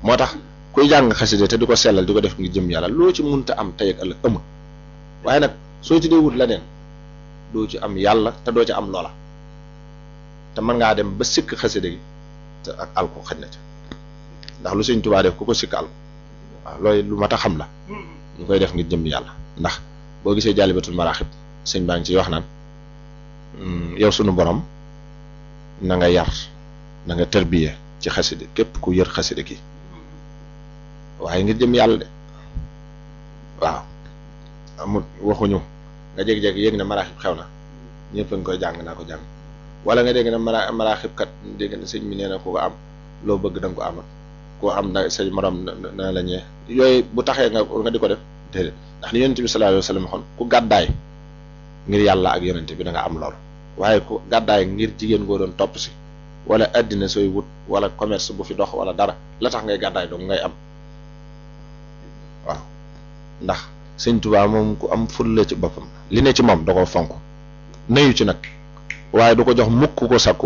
moo tax kuy jàng xasida te di ko sellal di ko def ngir jëm yàlla loo ci munta am tey ak ëllëg amul waaye nag soo ci dee wut leneen doo ci am yàlla te doo ci am loola te mën ngaa dem ba sikk xasida gi te ak alko xaj na ca ndax lu sëñ Tuubaa def ku ko sikk alko waaw loolu lu mat a xam la ñu koy def ngir jëm yàlla ndax boo gisee jàllibatul maraaxib sëñ baa ngi ciy wax naan yow sunu borom na nga yar na nga tërbiye ci xasida képp ku yër xasida gi waaye ngir jëm yàlla de waaw amul waxuñu nga jékki-jékki yéeg na maraaxib xew na ñëpp a ngi koy jàng naa ko jàng wala nga dégg na mara maraaxib kat dégg na sëñ mi nee na ku ko am loo bëgg da nga ko amat koo am na say morom na la ñee yooyu bu taxee nga nga di ko def déedéet ndax li yonent bi sallallahu alayhi wa sallam waxoon ku gàddaay ngir yàlla ak yonent bi da nga am lool waaye ku gàddaay ngir jigéen goo doon topp si wala addina sooy wut wala commerce bu fi dox wala dara la tax ngay gàddaay dong ngay am waaw ndax sëñ Tuubaa moom ku am fulla ci boppam li ne ci moom da koo fonk nayu ci nag waaye du ko jox mukk ko sàkku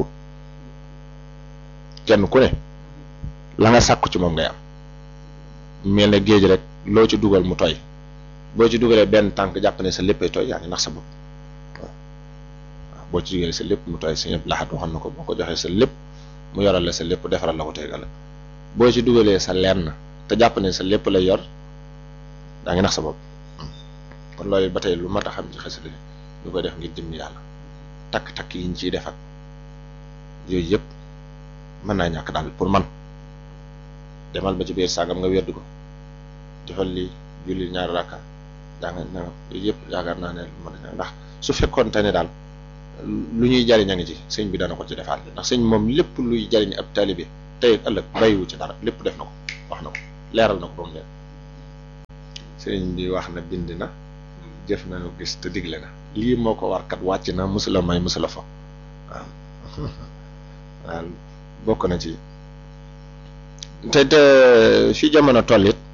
kenn ku ne la nga sàkku ci moom ngay am mel ne géej rek loo ci dugal mu tooy boo ci dugalee benn tànk jàpp ne sa léppay tooy yaa ngi nax sa bopp waaw boo ci dugalee sa lépp mu tooy sa ñëpp laxat waxoon na ko boo ko joxee sa lépp mu yoral la sa lépp defaral la ko tegal la boo ci dugalee sa lenn te jàpp ne sa lépp lay yor daa ngi nax sa bopp kon loolu ba tey lu mat a xam ci xasida ñu koy def ngir jëm yàlla takk-takk yi ñu ciy def ak yooyu yëpp mën naa ñàkk daal pour man demal ba ci biir sàngam nga weddu ko defal lii julli ñaari rakka jàng na yooyu yëpp yaakaar naa ne mën na ndax su fekkoonte ne daal lu ñuy jariñ a ngi ci sëñ bi dana ko ci defaat ndax sëñ moom lépp luy jariñ ab taalibe tey ak ëllëg bàyyiwu ci dara lépp def na ko wax na ko leeral na ko ba mu leer sëñ bi wax na bind na jëf na gis te digle na lii moo ko war kat wàcc na musula may musula fa waaw waaw bokk na ci te te fi jamono toll it